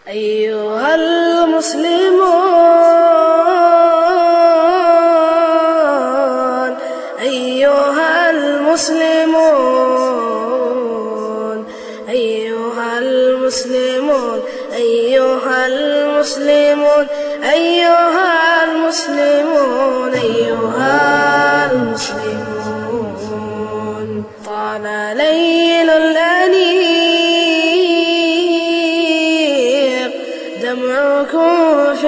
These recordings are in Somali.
أيها المسلمون أيها المسلمون أيها المسلمون أيها المسلمون أيها المسلمون أيها المسلمون طال ليل الأنيق دمعكم في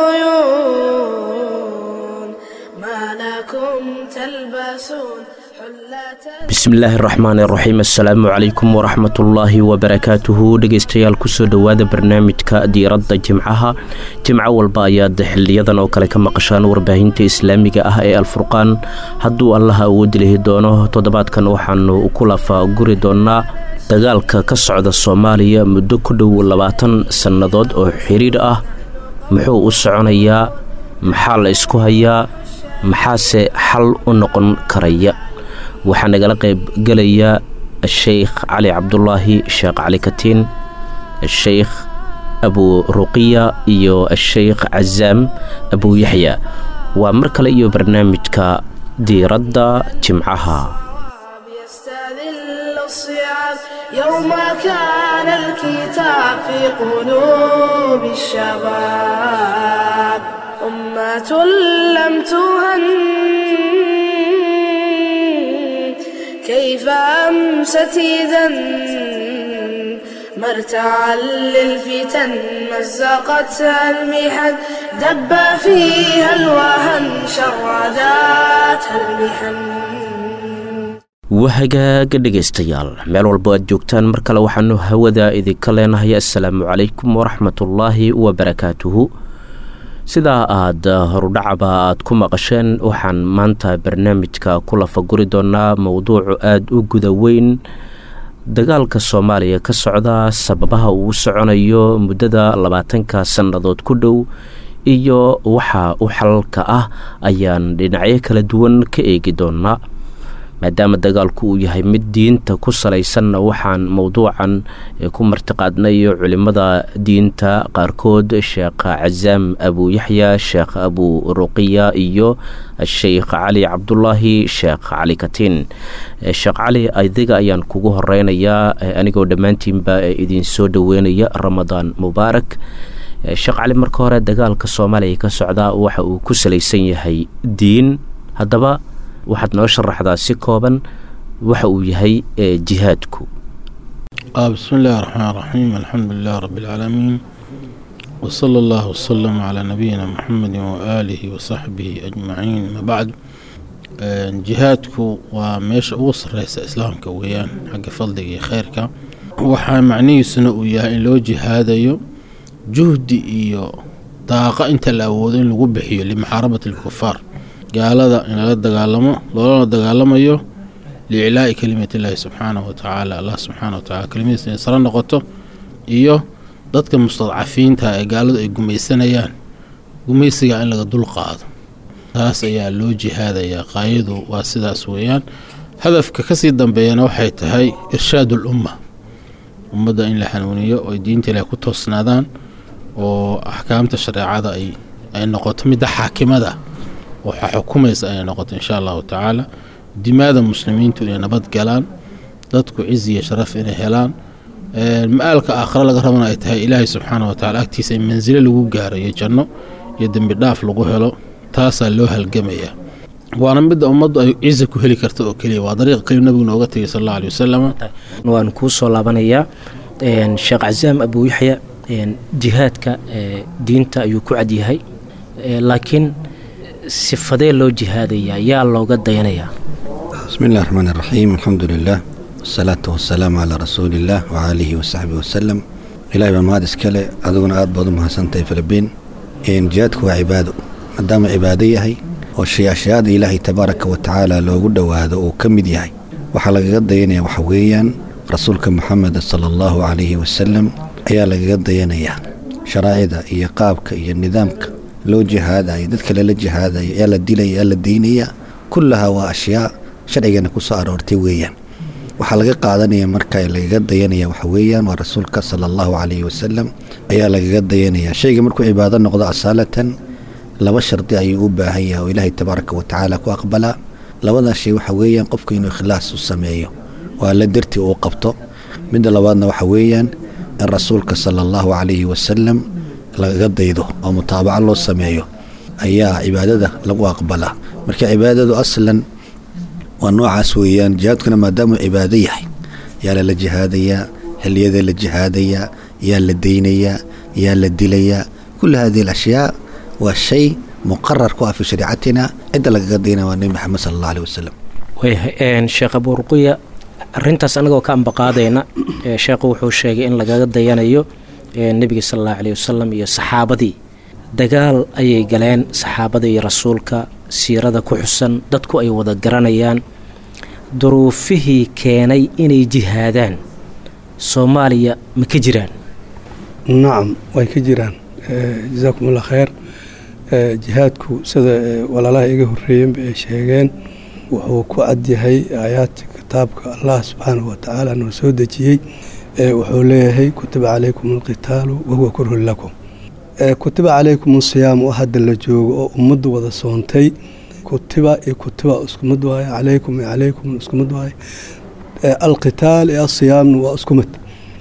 العيون ما لكم تلبسون حلة bismillaahi raxmaani raxiim assalaamu calaykum waraxmatullaahi wabarakaatuhu dhegeystayaal kusoo dhowaada barnaamijka diiradda jimcaha jimco walba ayaad xiliyadan oo kale ka maqashaan warbaahinta islaamiga ah ee alfurqaan hadduu allaha awoodi lihi doono toddobaadkan waxaanu ku lafa guri doonnaa dagaalka ka socda soomaaliya muddo ku dhow labaatan sannadood oo xiriir ah muxuu u soconayaa maxaa la isku hayaa maxaase xal u noqon karaya waxaa nagala qayb gelaya sheikh cali cabdulaahi sheekh cali katiin sheikh abu ruqiya iyo sheikh cazaam abu yaxya waa mar kale iyo barnaamijka diiradda jimcaha يستذل الصعاب يوم كان الكتاب في قلوب الشباب أمة لم تهن كيف أمست إذا مرتعا للفتن مزقتها المحن دب فيها الوهن شرداتها المحن wahagaaga dhegaystayaal meel walbo aad joogtaan mar kale waxaanu hawada idinka leenahay assalaamu calaykum waraxmatullaahi wabarakaatuhu sidaa aad horudhacaba aad ku maqasheen waxaan maanta barnaamijka ku lafaguri doonaa mowduucu aada u guda weyn dagaalka soomaaliya ka socda sababaha uu soconayo muddada labaatanka sannadood ku dhow iyo waxa u xalalka ah ayaan dhinacyo kala duwan ka eegi doonaa maadaama dagaalku uu yahay mid diinta ku salaysanna waxaan mowduucan ku martiqaadnay culimada diinta qaarkood sheekh cazaam abu yaxya sheekh abu ruqiya iyo sheikh cali cabdulaahi sheekh cali katiin sheekh cali adiga ayaan kugu horeynayaa anigoo dhammaantiinba idin soo dhoweynaya ramadaan mubaarak sheekh cali marka hore dagaalka soomaaliya ka socda waxa uu ku salaysan yahay diin haddaba waxaad noo sharaxdaa si kooban waxa uu yahay jihaadku بسم الله الرحمن الرحيم الحمد لله رب العالمين وصلى الله وسلم على نبينا محمد وآله وصحبه أجمعين ما بعد jihaadku waa meesha ugu sareysa islaamka weeyaan xagga fadliga iyo kheyrka waxaa macnihiisuna uu yahay in loo jihaadayo juhdi iyo daaqa inta la awoodo in lagu bixiyo limuxaarabati alkufaar gaalada in lala dagaalamo loolana dagaalamayo liiclaa'i kelimati illaahi subxaanahu watacaala allah subxaana wa tacala kelimadiisa inay sare noqoto iyo dadka mustadcafiinta ee gaaladu ay gumaysanayaan gumaysiga in laga dul qaado taas ayaa loo jihaadayaa qaayadu waa sidaas weeyaan hadafka kasii dambeeyana waxay tahay irshaad ulumma ummadda in la hanuuniyo oy diinta ilaah ku toosnaadaan oo axkaamta shareecada ay ay noqoto midda xaakimada waxaa xukumaysa inay noqoto insha allahu tacaala dimaada muslimiintu inay nabad galaan dadku cizi iyo sharaf inay helaan ma-aalka aakhare laga rabana ay tahay ilaahay subxaana wa tacala agtiisa in mansilo lagu gaaro iyo janno iyo dembi dhaaf lagu helo taasaa loo halgamayaa waana midda ummaddu ay cizi ku heli karta oo keliya waa dariiqa keliya nabigu nooga tegay sal alla alay wasalam waan kuu soo laabanayaa sheekh cazaam abu yaxya jihaadka diinta ayuu ku cadyahay laakiin sifadee loo jihaadayaa yaa looga dayanayaa بسم الله الرحمن الرحيم الحمد لله والصلاة والسلام على رسول الله وآله وصحبه وسلم إلهي بان mahad iskale adiguna aad baad u mahadsantahay filibiin jihaadku waa cibaado maadaama cibaado yahay oo shayaashayaada ilaahay tabaaraka wa tacaala loogu dhowaado uu ka mid yahay waxaa lagaga dayanaya waxa weeyaan rasuulka moxamed sala allahu calayhi wasalam ayaa lagaga dayanayaa sharaa'icda iyo qaabka iyo nidaamka loo jihaadayo dadka lala jihaadayo yaa la dilaya yaa la daynaya kullahaa waa ashyaa sharcigana ku soo aroortay weeyaan waxaa laga qaadanaya marka lagaga dayanaya waxa weeyaan waa rasuulka sala allahu calayhi wasalam ayaa lagaga dayanaya shayga markuu cibaado noqdo asaalatan laba shardi ayuu u baahan yahay oo ilaahay tabaaraka wa tacaala ku aqbalaa labadaa shay waxa weeyaan qofku inuu ikhlaas u sameeyo oo alla dartii uu qabto midda labaadna waxa weeyaan in rasuulka sala allahu calayhi wasalam lagaga daydo oo mutaabaco loo sameeyo ayaa cibaadada lagu aqbalaa marka cibaadadu aslan waa noocaas weeyaan jihaadkuna maadaamuu cibaado yahay yaa lala jihaadayaa xiliyada la jihaadayaa yaa la daynayaa yaa la dilayaa kula hadihi alashyaa waa shay muqarar ku ah fii shariicatina cidda lagaga daynaya waa nebi maxamed sala allah aleh wasalam waayahay sheekh abuurquya arintaas anagoo ka ambaqaadayna sheekhu wuxuu sheegay in lagaga dayanayo nebiga sala allahu caleyh wasalam iyo saxaabadii dagaal ayay galeen saxaabada iyo rasuulka siirada ku xusan dadku ay wada garanayaan duruufihii keenay inay jihaadaan soomaaliya ma ka jiraan nacam way ka jiraan jasaakum allah kheyr jihaadku sida walaalaha iga horreeyenba ay sheegeen wuxuu ku cadyahay aayaadka kitaabka allah subxaanahu watacaala noo soo dejiyey wuxuu leeyahay kutiba calaykum alqitaalu wahuwa kurhun lakum kutiba calaykum asiyaam oo hadda la joogo oo ummaddu wada soontay kutiba iyo kutiba isku mid waaye calaykum iyo calaykum isku mid waaye alqitaal iyo asiyaamna waa isku mid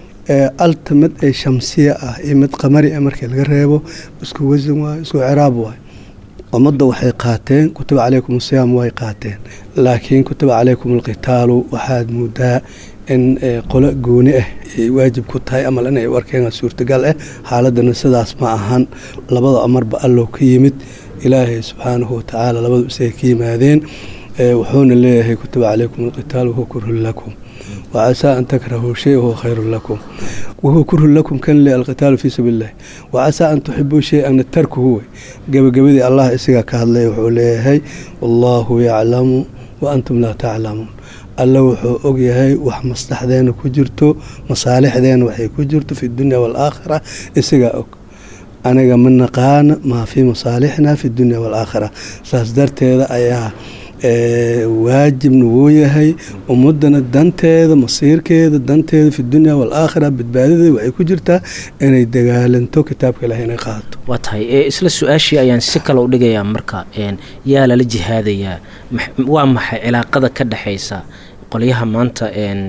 alta mid ay shamsiya ah iyo mid qamari ah markii laga reebo isku wasan waaye isku ciraab waaye ummadda waxay qaateen kutiba calaykum asiyaam way qaateen laakiin kutiba calaykum alqitaalu waxaad moodaa in qolo gooni ah ay waajib ku tahay amal inay u arkeen suurtagal ah xaaladana sidaas ma ahan labada amarba allow ka yimid ilaahay subxaanahu watacaala labadu isaga ka yimaadeen wuxuuna leeyahay kutiba calaykum alqitaal wahuwa kurhun lakum wacasaa an takrahuu shay wahuwa khayrun lakum wahuwa kurhun lakum kan le alqitaalu fii sabiili illahi wacasaa an tuxibuu shay-an tarkuhu wey gebagabadii allah isagaa ka hadlay wuxuu leeyahay wallaahu yaclamu wa antum laa taclamuun alla wuxuu ogyahay wax maslaxdeena ku jirto masaalixdeena waxay ku jirto fi dunya waalaakhira isagaa og aniga ma naqaana maa fii masaalixna fi dunya waalaakhira saas darteeda ayaa waajibna wuu yahay ummadana danteeda masiirkeeda danteeda fi dunya waalaakhira badbaadadeeda waxay ku jirtaa inay dagaalanto kitaabka ilaah inay qaadato waa tahay isla su-aashii ayaan si kale u dhigayaa marka yaa lala jihaadayaa waa maxay cilaaqada ka dhexaysa qolyaha maanta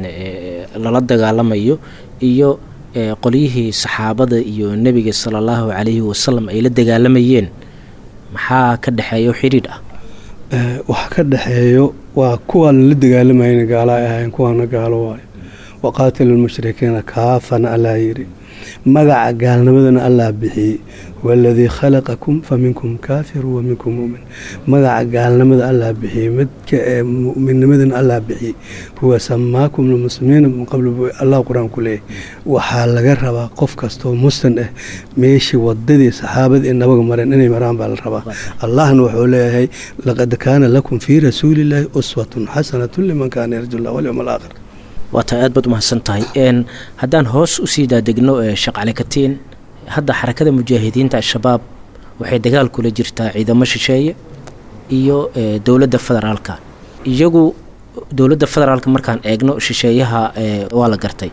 lala dagaalamayo iyo qolyihii saxaabada iyo nebiga sala allahu calayhi wasalam ay la dagaalamayeen maxaa ka dhexeeya xidhiidh ah wax ka dhexeeyo waa kuwaan la dagaalamayna gaala ay ahayn kuwaana gaalo waayo waqaatilu lmushrikiina kaafana allaa yidhi magaca gaalnimadana allaa bixiyey waladii khalaqakum fa minkum kaafiru wa minkum mumin magaca gaalnimada allaa bixiyey midka ee mu'minnimadana allaa bixiyey huwa samaakum lmuslimiina min qabl allah qur-aan ku leeyahy waxaa laga rabaa qof kastoo muslim ah meeshii wadadii saxaabada ee nabaga mareen inay maraan baa la rabaa allahna wuxuu leeyahay laqad kaana lakum fii rasuulillaahi uswatun xasanatun liman kaana yarju llah walyowm alaakhir waa tahay aad baad umahadsan tahay haddaan hoos usii daadegno sheekh cali katiin hadda xarakada mujaahidiinta al-shabaab waxay dagaal kula jirtaa ciidamo shisheeye iyo dowladda federaalka iyagu dowladda federaalka markaan eegno shisheeyaha waa la gartay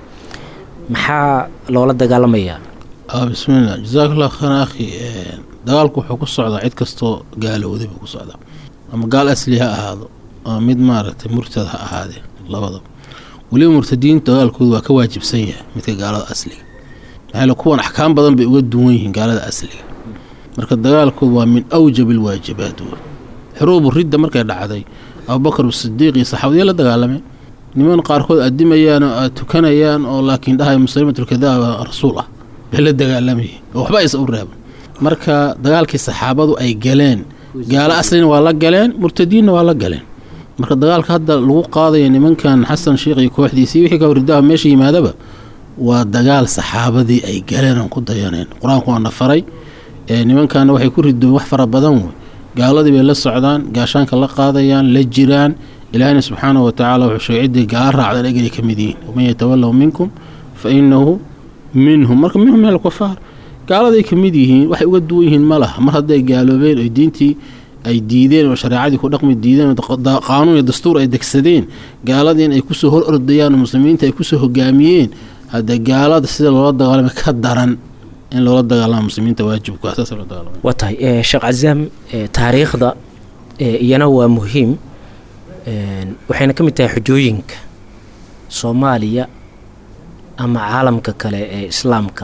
maxaa loola dagaalamayaa bismiillah jasaakullah khayran akhi dagaalku wuxuu ku socdaa cid kastoo gaalowday buu ku socdaa ama gaal asli ha ahaado ama mid maaragtay murtad ha ahaadee labadaba weliba murtadiintu dagaalkoodu waa ka waajibsan yahay midka gaalada asliga maxaa kuwan axkaam badan bay uga duwan yihiin gaalada asliga marka dagaalkoodu waa min awjab alwaajibaat w xuruubu ridda markay dhacday abubakar sidiiq iyo saxaabadiya la dagaalameen niman qaarkood adimayaan oo aad tukanayaan oo laakiin dhahay muslimatulkadaaba rasuul ah bay la dagaalamayeen oo waxba aysa u reeban marka dagaalkii saxaabadu ay galeen gaalo aslina waa la galeen murtadiinna waa la galeen marka dagaalka hadda lagu qaadaya nimankan xasan sheikh iyo kooxdiisii wixii ka horidaha meesha yimaadaba waa dagaal saxaabadii ay galeen oon ku dayaneen qur-aanku waana faray nimankaana waxay ku ridoon wax fara badan wey gaaladii bay la socdaan gaashaanka la qaadayaan la jiraan ilaahina subxaanahu watacaala wuxuu sheegay ciddii gaala raacdan eganay ka mid yihiin waman yatawallahu minkum fa inahu minhum marka minhum min alkufaar gaaladay ka mid yihiin waxay uga duwan yihiin ma laha mar hadday gaaloobeen oy diintii ay diideen oo shareecadii ku dhaqmi diideen oo qaanuun iyo dastuur ay degsadeen gaaladiin ay kusoo hor ordayaan oo muslimiinta ay kusoo hogaamiyeen hadde gaalada sida loola dagaalama ka daran in loola dagaalama muslimiinta waajibka saas loo dagaalama waa tahay sheekh cazaam taariikhda iyana waa muhiim waxayna ka mid tahay xujooyinka soomaaliya ama caalamka kale ee islaamka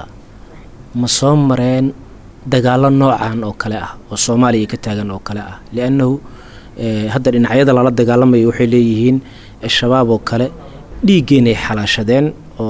ma soo mareen dagaallo noocan oo kale ah oo soomaaliya ka taagan oo kale ah liannahu hadda dhinacyada lala dagaalamayo waxay leeyihiin shabaab oo kale dhiiggeenay xalaashadeen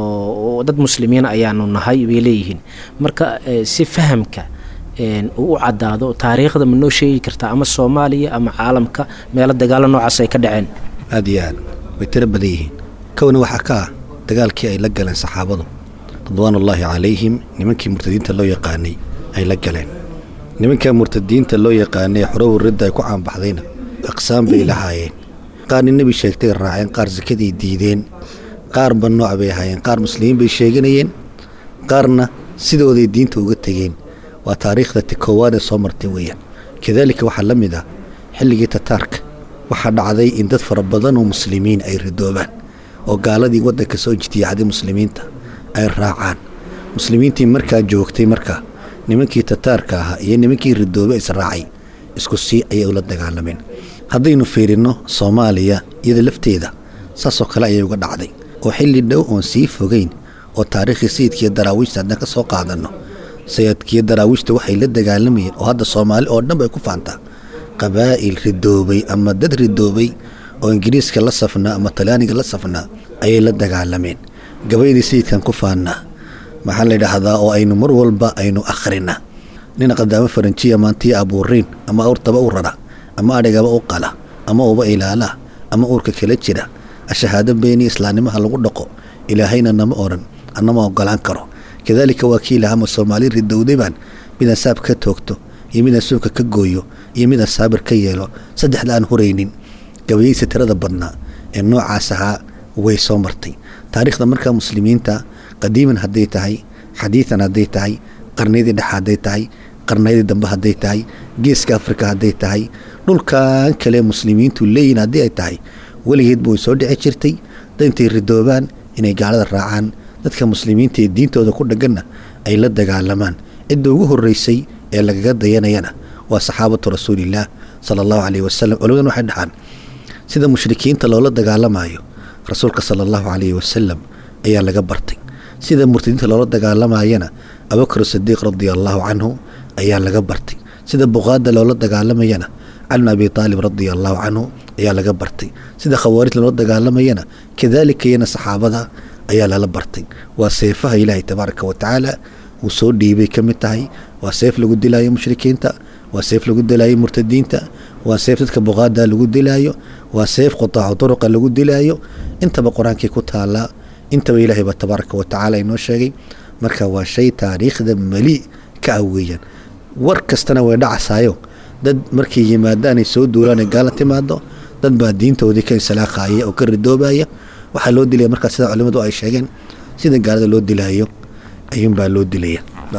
oo dad muslimiin ayaanu nahay bay leeyihiin marka si fahamka uu u caddaado taariikhda ma noo sheegi kartaa ama soomaaliya ama caalamka meelo dagaallo noocaas ay ka dhaceen aad iyo aad way tiro badan yihiin kowna waxaa ka ah dagaalkii ay la galeen saxaabadu ridwaanullaahi calayhim nimankii murtadiinta loo yaqaanay ay la galeen nimankaa murtadiinta loo yaqaanay xorow ridda ay ku caanbaxdayna aqsaam bay lahaayeen qaarna nebi sheegtay raaceen qaar sakaday diideen qaarba nooc bay ahaayeen qaar muslimiin bay sheeganayeen qaarna sidooday diinta uga tegeen waa taariikhda ti koowaad ee soo martay weeyaan kadaalika waxaa la mid ah xilligii tataarka waxaa dhacday in dad fara badan oo muslimiin ay ridoobaan oo gaaladii waddanka soo ijtiyaacday muslimiinta ay raacaan muslimiintii markaa joogtay markaa nimankii tataarka ahaa iyo nimankii ridoobe israacay isku sii ayay ula dagaalameen haddaynu fiirinno soomaaliya iyada lafteeda saasoo kale ayay uga dhacday oo xilli dhow oon sii fogeyn oo taariikhii sayidkiiyo daraawiishta haddaan ka soo qaadanno sayidkiiyo daraawiishta waxay la dagaalamayeen oo hadda soomaali oo dhan bay ku faantaa qabaa'il ridoobay ama dad ridoobay oo ingiriiska la safnaa ama talyaaniga la safnaa ayay la dagaalameen gabaydii sayidkan ku faannaa maxaa la yidhaahdaa oo aynu mar walba aynu akhrina nin qadaamo faranjiya maantii abuuriin ama awrtaba u rara ama adhigaba u qala ama uba ilaala ama uurka kala jira ashahaado beeni islaamnimaha lagu dhaqo ilaahayna nama odhan annama ogolaan karo kadaalika waa kii lahama soomaali ridowday baan midaan saab ka toogto iyo midaan suunka ka gooyo iyo midaan saabir ka yeelo saddexda aan huraynin gabayaysa tirada badnaa ee noocaas ahaa way soo martay taariikhda markaa muslimiinta qadiiman hadday tahay xadiidan hadday tahay qarniyadii dhex hadday tahay qarniyadii dambe hadday tahay geeska afrika hadday tahay dhulkan kale muslimiintu leeyihin haddii ay tahay weligeedba way soo dhici jirtay dad intay ridoobaan inay gaalada raacaan dadka muslimiinta ee diintooda ku dhaganna ay la dagaalamaan cidda ugu horreysay ee lagaga dayanayana waa saxaabatu rasuulillaah sala allahu caleyhi wasalam culimadan waxay dhahaan sida mushrikiinta loola dagaalamayo rasuulka sala allahu caleyhi wasalam ayaa laga bartay sida murtadiinta loola dagaalamayana abubakr sidiiq radia allaahu canhu ayaa laga bartay sida buqaada loola dagaalamayana cali bn abi aalib radia allaahu canhu ayaa laga bartay sida khawaarijta loola dagaalamayana kadaalika iyana saxaabada ayaa lala bartay waa seefaha ilaahay tabaaraka wa tacaala uu soo dhiibay ka mid tahay waa seef lagu dilaayo mushrikiinta waa seef lagu dilaayo murtadiinta waa seef dadka buqaada lagu dilaayo waa seef qutaacu duruqa lagu dilaayo intaba qur-aankii ku taalaa intaba ilaahay baa tabaaraka wa tacaala inoo sheegay marka waa shay taariikhda mali ka ah weeyaan war kastana way dhacasaayo dad markay yimaadaanay soo duulaanay gaala timaado dad baa diintoodii ka insalaaqaaya oo ka ridoobaya waxaa loo dilaya markaa sida culimadu ay sheegeen sida gaalada loo dilaayo ayuunbaa loo dilaya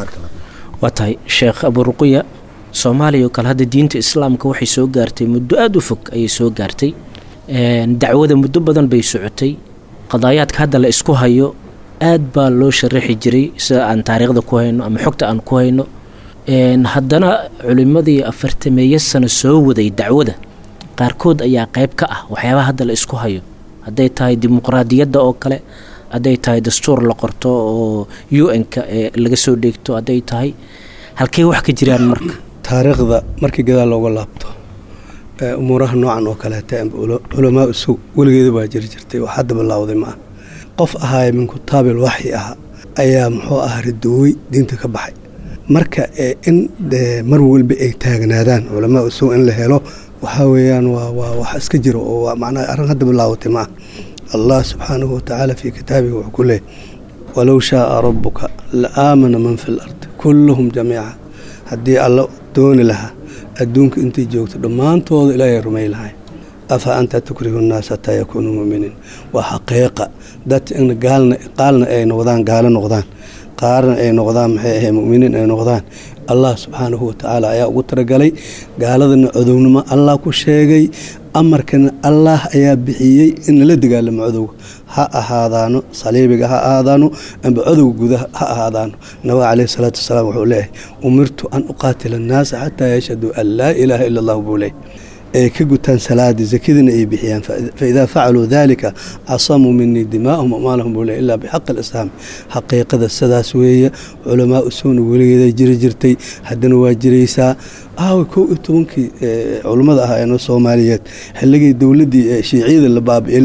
waa tahay sheekh aburuqiya soomaaliya oo kale hadda diinta islaamka waxay soo gaartay muddo aada u fog ayay soo gaartay dacwada muddo badan bay socotay qadaayaadka hadda la isku hayo aad baa loo sharaxi jiray sida aan taariikhda ku hayno ama xogta aan ku hayno haddana culimadii afartameeyo sano soo waday dacwada qaarkood ayaa qayb ka ah waxyaabaha hadda la isku hayo hadday tahay dimuqraadiyadda oo kale hadday tahay dastuur la qorto oo u n-ka laga soo dheegto hadday tahay halkey wax ka jiraan marka taariikhda markii gadaal looga laabto umuuraha noocan oo kaleeta culamaa usug weligeeda baa jiri jirtay wax hadda bilaawday ma ah qof ahaaya min kutaabil waxyi ah ayaa muxuu ah ridowey diinta ka baxay marka in mar walba ay taagnaadaan culamaa usug in la helo waxaa weeyaan waa waa wax iska jiro oo waa macnaha arrin hadda bilaawatay ma ah allah subxaanahu watacaala fii kitaabihi wuxuu ku leeyay walow shaaa rabbuka la aamana man fi lardi kulluhum jamiica haddii alla dooni lahaa adduunka intay joogto dhammaantooda ilaahay rumay lahay afa anta tukrihu nnaas hataa yakuunuu mu'miniin waa xaqiiqa dad in gaalna qaalna ay noqdaan gaalo noqdaan qaarna ay noqdaan maxay ahay mu'miniin ay noqdaan allah subxaanahu watacaala ayaa ugu talagalay gaaladana codownimo allah ku sheegay amarkana allah ayaa bixiyey in lala dagaalamo codowga ha ahaadaano saliibiga ha ahaadaano amba codowga gudaha ha ahaadaano nabiga caleyhi salaatu wasalaam wuxuu leeyahay umirtu an uqaatila annaasa xataa yashhaduu an laa ilaaha ila allah buu leeyahy ay ka gutaan salaadii zakadina ay bixiyaan faidaa facaluu dalika casamuu minii dimaahum amaalahum buu leeyahy ilaa bixaqi alislaam xaqiiqada sidaas weeye culamaa usuuna weligeeda jiri jirtay haddana waa jiraysaa aawa kow iyo tobankii culummada ah ee soomaaliyeed xilligii dowladdii shiiciyada la baabi'e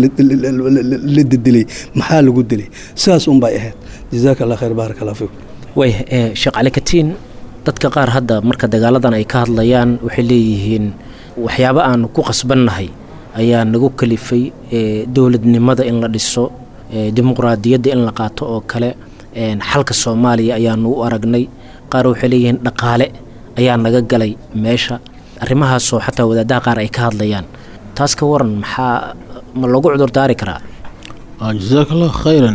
la dedilay maxaa lagu dilay sidaas unbay ahayd jazaaka allah khayr baarak allah fiikum way sheekh cali katiin dadka qaar hadda marka dagaaladan ay ka hadlayaan waxay leeyihiin waxyaabo aanu ku qasbannahay ayaa nagu kalifay dowladnimada in la dhiso dimuqraadiyadda in la qaato oo kale xalka soomaaliya ayaanu u aragnay qaar waxay leeyihiin dhaqaale ayaa naga galay meesha arrimahaasoo xataa wadaadaha qaar ay ka hadlayaan taas ka waran maxaa ma loogu cudurdaari karaa jasaaka allahu khayran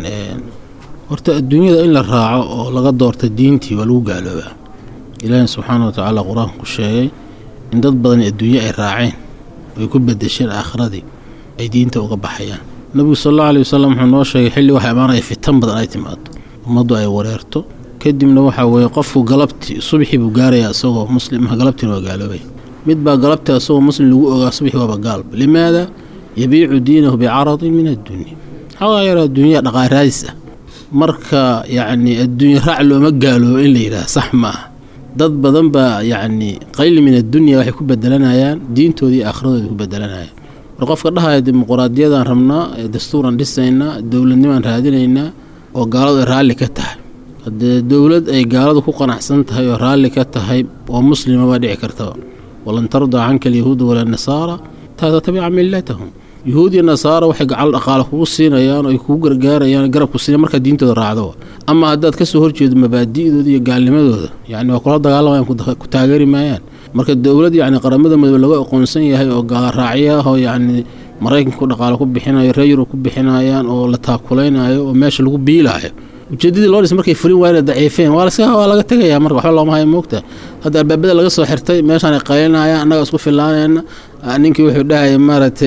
horta adduunyada in la raaco oo laga doorta diintii waa lagu gaaloobaa ilaahi subxaana watacaala qur-aanku sheegay in dad badan adduunye ay raaceen oy ku bedesheen aakhiradii ay diinta uga baxayaan nabigu sal allau aley wasalam wuxuu noo sheegay xilli waxa imaanaya fitan badan ay timaado ummaddu ay wareerto kadibna waxaa weeye qofku galabtii subxii buu gaarayaa isagoo muslim ah galabtiina waa gaaloobay mid baa galabtii asagoo muslim lagu ogaa subxii waaba gaalba limaada yabiicu diinahu bicaradin min addunya xoogaa yar adduunya dhaqaaraadis ah marka yacni adduunye raac looma gaaloobo in la yidhaah sax ma ah dad badan baa yacni qayli min addunya waxay ku bedelanayaan diintoodii iyo aakhiradooda ku bedelanayaan war qofka dhahaya dimuquraadiyadaan rabnaa dastuuran dhisaynaa dowladnimaan raadinaynaa oo gaaladu ay raalli ka tahay haddee dowlad ay gaaladu ku qanacsan tahay oo raalli ka tahay oo muslima baa dhici kartaba walan tardaa canka alyahuuda walaa nasaara taa tatabica millatahum yuhuud iyo nasaara waxay gacal dhaqaale kugu siinayaan oo ay kugu gargaarayaan garabku siina markaa diintooda raacdo ama haddaad kasoo horjeedo mabaadi'dooda iyo gaalnimadooda yacni waa kula dagaalamayaan ku taageeri maayaan marka dowlad yacni qaramada midoobe laga aqoonsan yahay oo gaalraacyo ah oo yacni maraykanku dhaqaale ku bixinayo reer yurub ku bixinayaan oo la taakulaynayo oo meesha lagu biilaayo ujeedadii loo dhis markay fulin waayna daciifeen waa laska waa laga tegayaa marka waxba looma hayo moogta hadda albaabada laga soo xirtay meeshaan ay qaylinayaan annaga isku filaanayna ninkii wuxuu dhahaya maaragtay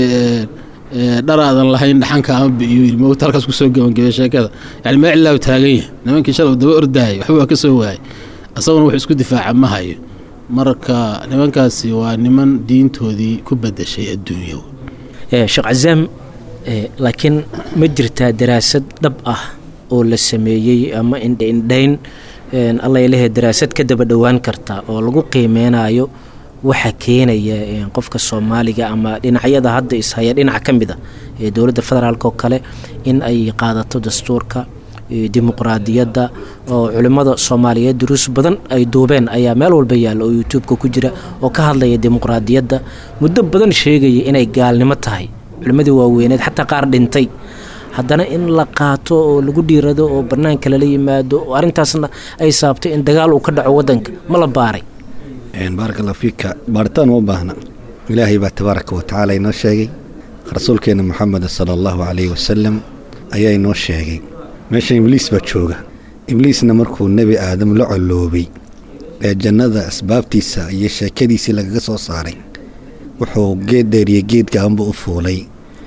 dharaadan lahayn dhaxanka ama biyo yiri moogta halkaas kusoo gabangabay sheekada yani meel cilaa taagan yahay nimankii shalay daba ordaayay waxba waa ka soo waayay asaguna wuxuu isku difaaca ma hayo marka nimankaasi waa niman diintoodii ku bedeshay adduunya sheekh cazaam laakiin ma jirtaa daraasad dhab ah oo la sameeyey ama indhaindhayn alla ilahe daraasad ka daba dhowaan karta oo lagu qiimeynayo waxa keenaya qofka soomaaliga ama dhinacyada hadda ishaya dhinac ka mid a ee dowladda federaalk oo kale in ay qaadato dastuurka dimuqraadiyadda oo culimmada soomaaliyeed duruus badan ay duubeen ayaa meel walba yaalla oo youtube-ka ku jira oo ka hadlaya dimuqraadiyadda muddo badan sheegaya inay gaalnimo tahay culimmadii waaweyneed xataa qaar dhintay haddana in la qaato oo lagu dhiirado oo bannaanka lala yimaado oo arrintaasna ay saabtay in dagaal uu ka dhaco waddanka ma la baaray baaraka allah fiika baaritaan uma baahna ilaahay baa tabaaraka wa tacaala inoo sheegay rasuulkeenna moxameda sala allahu calayhi wasalam ayaa inoo sheegay meesha ibliis baa jooga ibliisna markuu nebi aadam la colloobay ee jannada asbaabtiisa iyo sheekadiisii lagaga soo saaray wuxuu geed dheeriyo geed gaanba u fuulay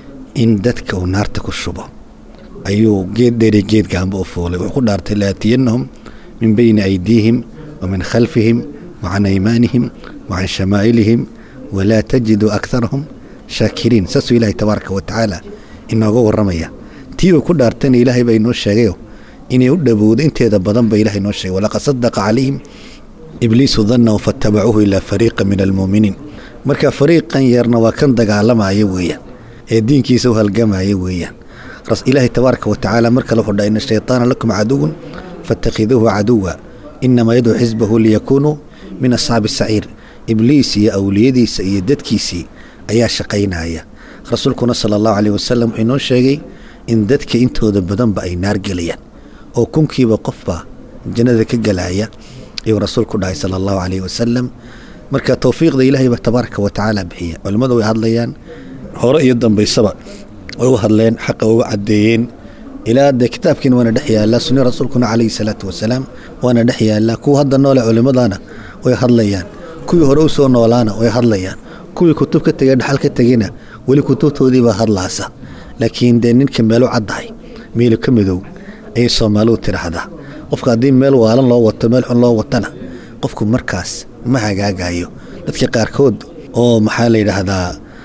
in dadka uu naarta ku shubo ayuu geed dheeriyo geed gaanba u fuulay wuxuu ku dhaartay laatiyannahum min bayni aydiihim wa min khalfihim wacan aymaanihim wacan shamaa'ilihim walaa tajidu akarahum shaakiriin saasuu ilaahay tabaaraka wa tacaala inooga warramaya tiiba ku dhaartayna ilaahay baa inoo sheegayo inay u dhowowdo inteeda badan ba ilahay inoo sheegay walaqad sadaqa calayhim ibliisu dannahu faatabacuuhu ilaa fariiqa min almuuminiin marka fariiqan yarna waa kan dagaalamaya weeyaan ee diinkiisa u halgamaya weeyaan ilaahay tabaaraka wa tacaala mar kale wuxuu dhaha ina shaytaana lakum caduwan faاtakhiduuhu caduwa inamaa yadcuu xisbahu liyakuunuu min asxaabi saciir ibliis iyo awliyadiisa iyo dadkiisii ayaa shaqaynaya rasuulkuna sala allahu caleyh wasalam wuxuu inoo sheegay in dadka intooda badanba ay naar gelayaan oo kunkiiba qofba jannada ka gelaya ayuu rasuulku dhahay sala allahu caleyh wasalam marka towfiiqda ilaahay baa tabaaraka wa tacaala bixiya culimmadu way hadlayaan hore iyo dambaysaba way u hadleen xaqa uga caddeeyeen ilaa dee kitaabkiina waana dhex yaallaa sunni rasuulkuna calayhi salaatu wasalaam waana dhex yaallaa kuwa hadda noole culimmadana way hadlayaan kuwii hore u soo noolaana way hadlayaan kuwii kutub ka tegay dhaxal ka tegina weli kutubtoodiibaa hadlaasa laakiin dee ninka meelu caddahay meelu ka midow ayay soomaalidu tidhaahdaa qofka haddii meel waalan loo wato meel xun loo watana qofku markaas ma hagaagayo dadka qaarkood oo maxaa la yidhaahdaa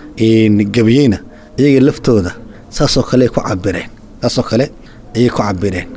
gebiyeyna iyaga laftooda saasoo kale ku cabireen saasoo kale ayay ku cabireen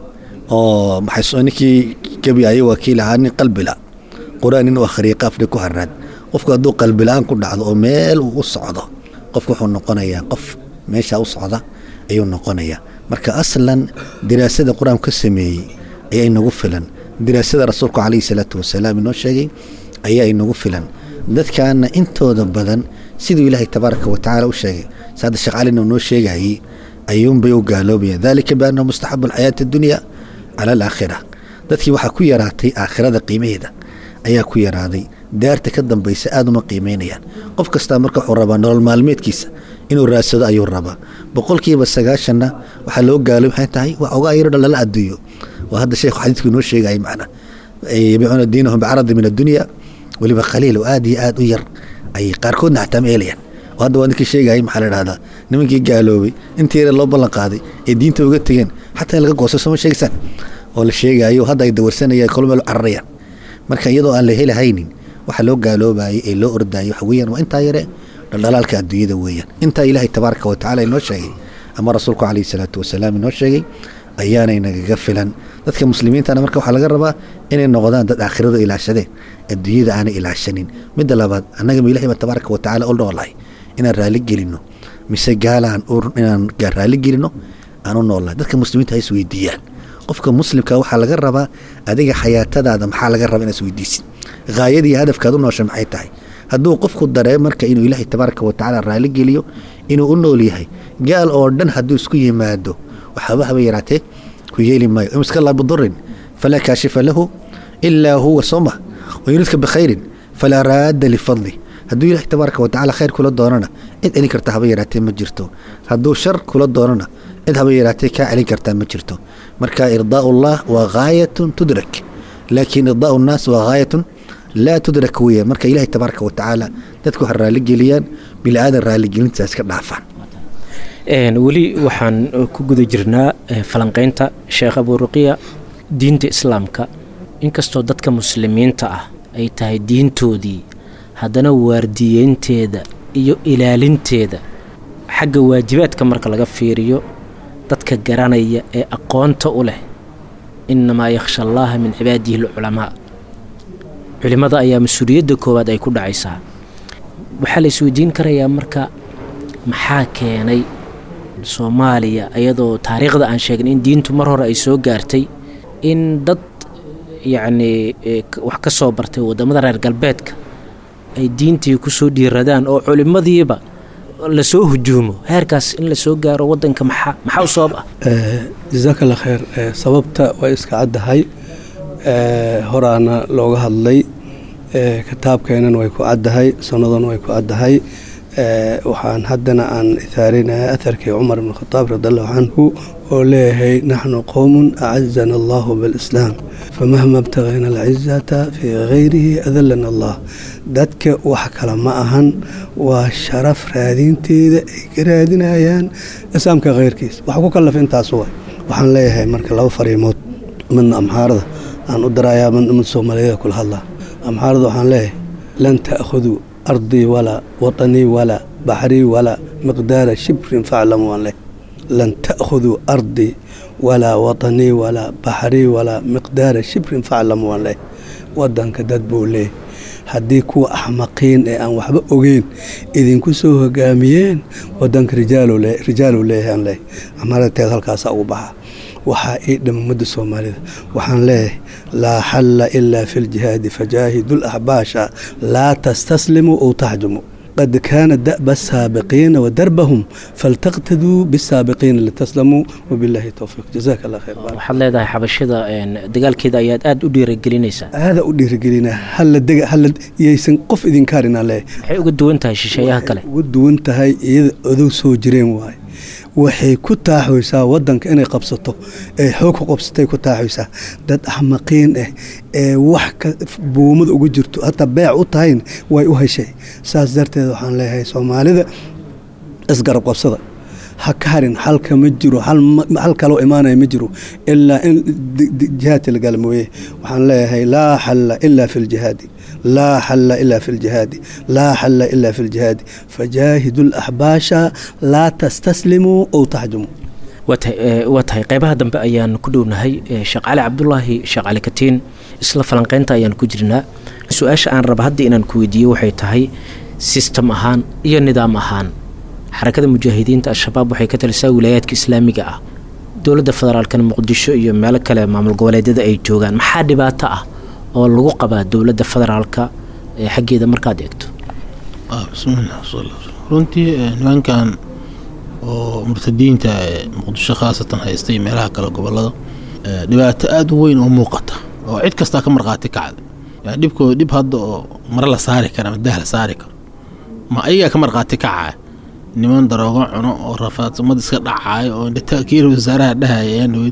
oo maxay ninkii gebiyayo waa kii lahaa nin qalbila qur-aan nin u akhriyay qaafdhi ku haraad qofku hadduu qalbilaan ku dhacdo oo meel uu u socdo qofku wuxuu noqonayaa qof meesha u socda ayuu noqonayaa marka aslan diraasada qur-aanku ka sameeyey ayaa inagu filan diraasada rasuulku calayhi salaatu wasalaam inoo sheegay ayaa inagu filan dadkaana intooda badan siduu ilaahay tabaaraka watacaala u sheegay saada sheekh calina noo sheegayey ayuunbay u gaaloobayaan dalika biannahu mustaxabu alxayaati addunya cala alaakhira dadkii waxaa ku yaraatay aakhirada qiimaheeda ayaa ku yaraaday daarta ka dambaysa aada uma qiimeynayaan qof kastaa marka wuxuu rabaa nolol maalmeedkiisa inuu raadsado ayuu rabaa boqolkiiba sagaashanna waxaa loo gaaloob waxay tahay waa ogaa yaro dhan lala adduuyo waa hadda sheekhu xadiidku inoo sheegayay macna yabicuuna diinahum bicaradi min addunya weliba khaliil oo aada iyo aada u yar ayay qaarkoodna xataa ma eelayaan oo hadda waa ninkii sheegayay maxaa la dhahdaa nimankii gaaloobay intii yare loo ballan qaaday ee diinta uga tegeen xataa in laga goosto sooma sheegaysaan oo la sheegayo hadda ay dawarsanayaan kolo meel u cararayaan marka iyadoo aan la helahaynin waxa loo gaaloobayay ee loo ordayay waxa weeyaan waa intaa yare dhaldhalaalka adduunyada weeyaan intaa ilaahay tabaaraka wa tacala inoo sheegay ama rasuulku calayhi salaatu wasalaam inoo sheegay ayaanay nagaga filan dadka muslimiintana marka waxaa laga rabaa inay noqdaan dad aakhirada ilaashadeen adduunyada aanay ilaashanin midda labaad annaga ma ilahay baa tabaaraka wa tacala u noolahay inaan raalli gelinno mise gaalaan inaan raalli gelinno aan u noolahay dadka muslimiinta ha isweydiiyaan qofka muslimka waxaa laga rabaa adiga xayaatadaada maxaa laga rabaa inaad isweydiisid haayadii hadafkaad u noosha maxay tahay hadduu qofku daree marka inuu ilaahay tabaaraka wa tacaala raalli geliyo inuu u nool yahay gaal oo dhan hadduu isku yimaado waxaaba haba yaraatee ku yeeli maayo imska laa bidurin falaa kaashifa lahu ilaa huwa soma wayuridka bikhayrin falaa raadda lifadli hadduu ilahay tabaaraka wa tacala khayr kula doonana cid celin karta haba yaraatee ma jirto hadduu shar kula doonana cid haba yaraatee kaa celin kartaa ma jirto marka irdaau ullah waa haayatun tudrak laakiin irdaau nnaas waa haayatun laa tudrak weeyaan marka ilaahay tabaaraka wa tacaala dadku ha raalligeliyaan bilaadan raalligelintaas ka dhaafaan weli waxaan ku guda jirnaa falanqaynta sheekh abuuruqiya diinta islaamka inkastoo dadka muslimiinta ah ay tahay diintoodii haddana waardiyeynteeda iyo ilaalinteeda xagga waajibaadka marka laga fiiriyo dadka garanaya ee aqoonta u leh innamaa yakhsha allaaha min cibaadihi alculamaa culimmada ayaa mas-uuliyadda koowaad ay ku dhacaysaa waxaa la isweydiin karayaa marka maxaa keenay soomaaliya iyadoo taariikhda aan sheegnay in diintu mar hore ay soo gaartay in dad yacnii wax ka soo bartay waddamada reer galbeedka ay diintii ku soo dhiiradaan oo culimmadiiba lasoo hujuumo heerkaas in lasoo gaaro waddanka maxaa maxaa u sabab ah jasaaka allah khayr sababta way iska caddahay horaana looga hadlay kitaabkeenana way ku caddahay sunnadana way ku caddahay waxaan haddana aan ithaarinaya aharkii cumar ibn khataab radiallahu canhu oo leeyahay naxnu qowmun acazana allahu bilislaam famahma ibtagayna alcizata fii gayrihi adalana allah dadka wax kale ma ahan waa sharaf raadinteeda ay ka raadinayaan islaamka khayrkiisa wax ku kallaf intaas way waxaan leeyahay marka laba fariimood midna amxaarada aan u darayaa midna mid soomaaliyeed kula hadlaa amxaarada waxaan leeyahay lan ta'khuduu ardii walaa waطanii walaa baxrii walaa miqdaara shibrin faclamu waan leh lan ta'khuduu ardii walaa waطanii walaa baxrii walaa miqdaara shibrin faclamu waan leh wadanka dad buu leeyahy haddii kuwa axmaqiin ee aan waxba ogeyn idinku soo hogaamiyeen wadanka rijaalu leeyahay aan leeyahy amarateed halkaasa ugu baxa waxaa ii dhama ummadda soomaalida waxaan leeyahay laa xalla ilaa fi ljihaadi fajaahidu laxbaasha laa tastaslimuu ou taxjumu qad kaana da'ba asaabiqiina wadarbahum faltaqtaduu bisaabiqiina litaslamuu wabilaahi towfiiq jazaaka allah khayr waxaad leedahay xabashada dagaalkeeda ayaad aada u dhiiragelinaysaa aada u dhiirigelinaa halla dega halla yaysan qof idinkaar inaan leeyahay waxay uga duwan tahay shisheeyaha kale uga duwan tahay iyada odow soo jireen waaye waxay ku taaxoysaa wadanka inay qabsato ee xoog ku qabsatay ku taaxoysaa dad axmaqiin ah ee wax ka buumada ugu jirto hataa beec u tahayn way u heshay saas darteed waxaan leeyahay soomaalida isgarab qabsada ha ka harin xalka ma jiro hal kaloo imaanaya ma jiro ilaa in jihaadka la gala mooye waxaan leeyahay laa xalla ilaa fi ljihaadi laa xalla ilaa fi ljihaadi laa xalla ilaa fi ljihaadi fajaahidu laxbaasha laa tastaslimuu ow taxjumuu waa tahay qeybaha dambe ayaan ku dhownahay sheekh cali cabdulaahi sheekh cali katiin isla falanqeynta ayaan ku jirnaa su-aasha aan raba hadda inaan ku weydiiyo waxay tahay sistem ahaan iyo nidaam ahaan xarakada mujaahidiinta al-shabaab waxay ka talisaa wilaayaadka islaamiga ah dowladda federaalkana muqdisho iyo meelo kale maamul goboleedyada ay joogaan maxaa dhibaato ah oo lagu qabaa dowladda federaalka ee xaggeeda markaad eegto bismilah runtii nimankan oo murtadiinta ee muqdisho khaasatan haysta iyo meelaha kale gobolada dhibaato aada u weyn oo muuqata oo cid kastaa ka markhaati kacda yani dhibkooda dhib hadda oo mare la saari kara ama dah la saari karo ma ayagaa ka markhaati kacaya niman daroogo cuno oo rafaadsamad iska dhacaayo oo indhataakiir wasaaraha dhahaya ayaan dhaweyd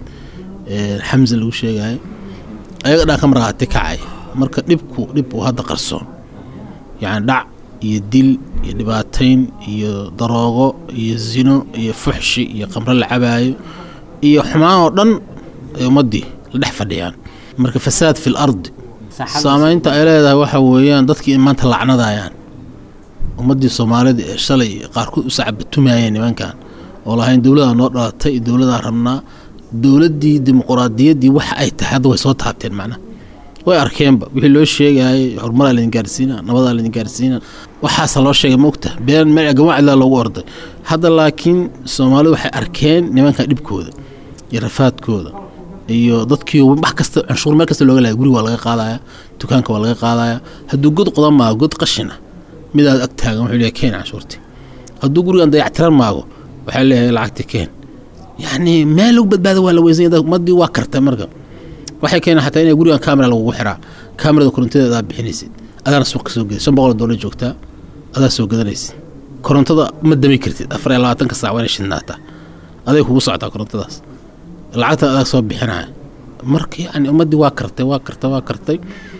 xamse lagu sheegayo ayaga dhan ka markhaati kacaya marka dhibku dhib uu hadda qarsoon yacni dhac iyo dil iyo dhibaatayn iyo daroogo iyo zino iyo fuxshi iyo qamro la cabaayo iyo xumaan oo dhan ay ummaddii la dhex fadhiyaan marka fasaad fi l ardi saamaynta ay leedahay waxa weeyaan dadkii maanta lacnadayaan ummaddii soomaalida ee shalay qaarkood u sacabatumayeen nimankan oo lahayn dowladaa noo dhalatay dowladaan rabnaa dowladdii dimuquraadiyaddii waxa ay tahay hadda way soo taabteen macnaha way arkeenba wixii loo sheegayay horumaraa laydin gaarsiina nabadaa laydin gaarsiina waxaasa loo sheegay ma ogta been meel gawaacilaa loogu orday hadda laakiin soomaalidu waxay arkeen nimankan dhibkooda iyo rafaadkooda iyo dadkii wax kasta canshuur meel kasta looga laaya guriga waa laga qaadaya dukaanka waa laga qaadaya hadduu god qodan maago god qashina midaad ag taagan wuxuu leeyahay keen canshuurti hadduu gurigan dayactiran maago waxaa leeyahay lacagti keen yacni meel lagu badbaada waa la weysanya ummaddii waa kartay marka waxay keeneen xataa inay gurigan kamera lagugu xiraa kamerada korontadeeda adaa bixinaysid adaana suuq ka soo geda shan boqol doolar joogtaa adaa soo gadanaysid korontada ma dami kartid afar iyo labaatanka saac waa inay shidnaataa aday kugu socotaa korontadaas lacagta adaa soo bixinaya marka yacni ummaddii waa kartay waa kartay waa kartay